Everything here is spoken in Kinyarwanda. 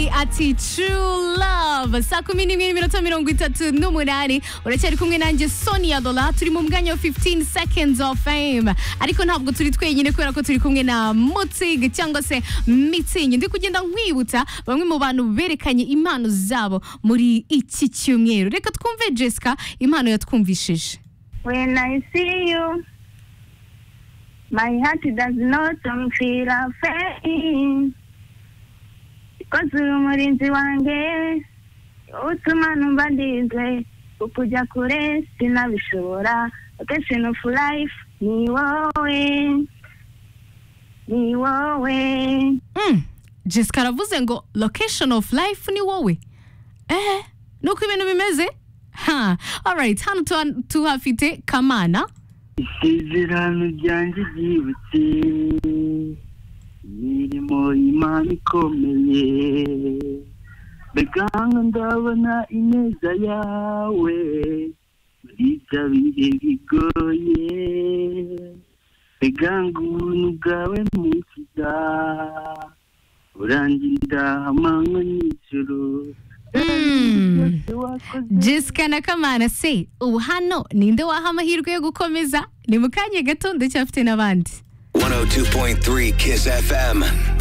ati true love saa kumi n'imwe n'iminota mirongo itatu n'umunani uracyari kumwe nanjye sonia dola turi mu mwanya wa 15 seconds of fame ariko ntabwo turi twenyine kubera ko turi kumwe na mutsig cyangwa se mitsingi ndi kugenda nkwibutsa bamwe mu bantu berekanye impano zabo muri iki cyumweru reka twumve jessica impano yatwumvishije When I see you, my heart does not feel afraid. Because uri umurinzi wanjye, utuma numva ndizwe, ukujya kure sinabishobora. Occasion of life, ni wowe, ni wowe. Mm. jessica aravuze ngo location of life ni wowe ehe ni uko ibintu bimeze ha alright hano tuha- tuhafite kamana isezerano ryanjye ryibutse imirimo y'imana ikomeye beganga ndabona ineza yawe buriya bihe bigoye beganga ubuntu bwawe mukiza urangira amanywa n'ijoro Mm. wakoze jessica na kamana se ubu hano ninde waha amahirwe yo gukomeza ni mu kanya gato ndacyafite n'abandi 102.3 Kiss FM.